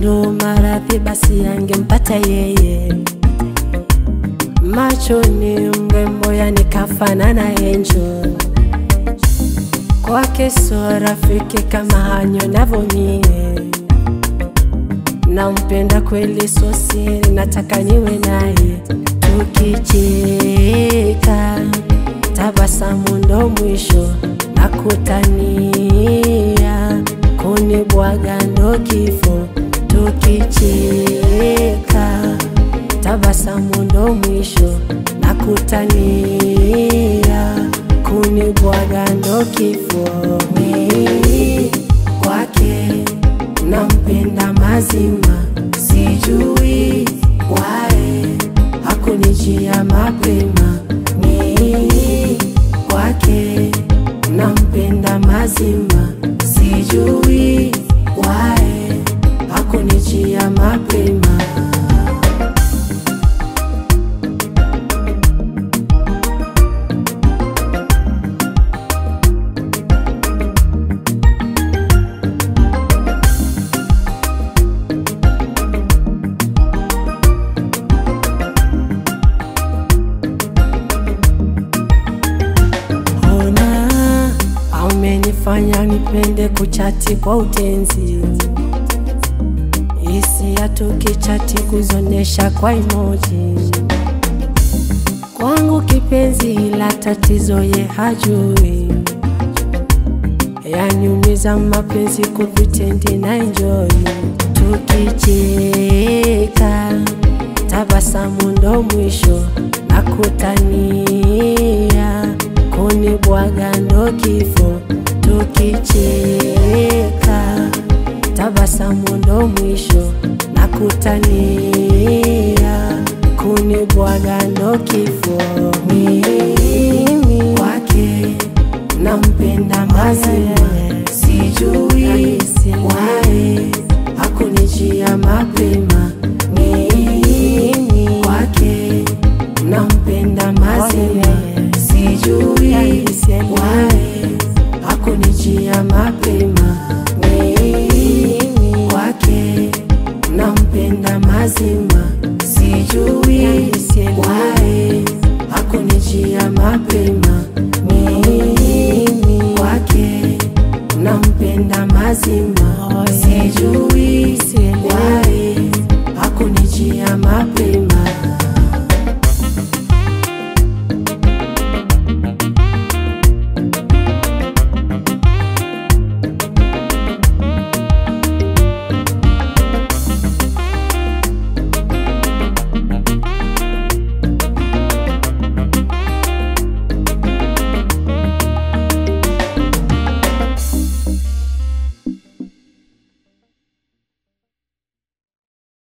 ndo maradhi basi angempata yeye machoni mrembo yani kafanana angel kwake so rafiki kama hanyo navomie nampenda kweli so siri nataka niwe naye tukicheka tabasamu ndo mwisho nakutania kunibwaga ndo kifo tukicheka tabasamu ndo mwisho nakutania kunibwaga ndo kifo mimi kwake nampenda mazima sijui wae hakunijia mapema mimi kwake nampenda mazima sijui wae hakunijia mapema ona aumenifanya nipende kuchati kwa utenzi hisia tukichati kuzonesha kwa emoji kwangu kipenzi ila tatizo ye hajui yaniumiza mapenzi kuvitendi na enjoy tukicheka tabasamu ndo mwisho nakutania kunibwaga ndo kifo tukicheka tabasamu ndo mwisho nakutania kunibwaga ndo kifo mimi kwake nampenda mazima sijui wae hakunijia mapema mimi kwake nampenda mazima sijui wae hakunijia mapema mimi kwake nampenda mazima sijui wae hakunijia mapema mimi kwake nampenda mazima sijui wae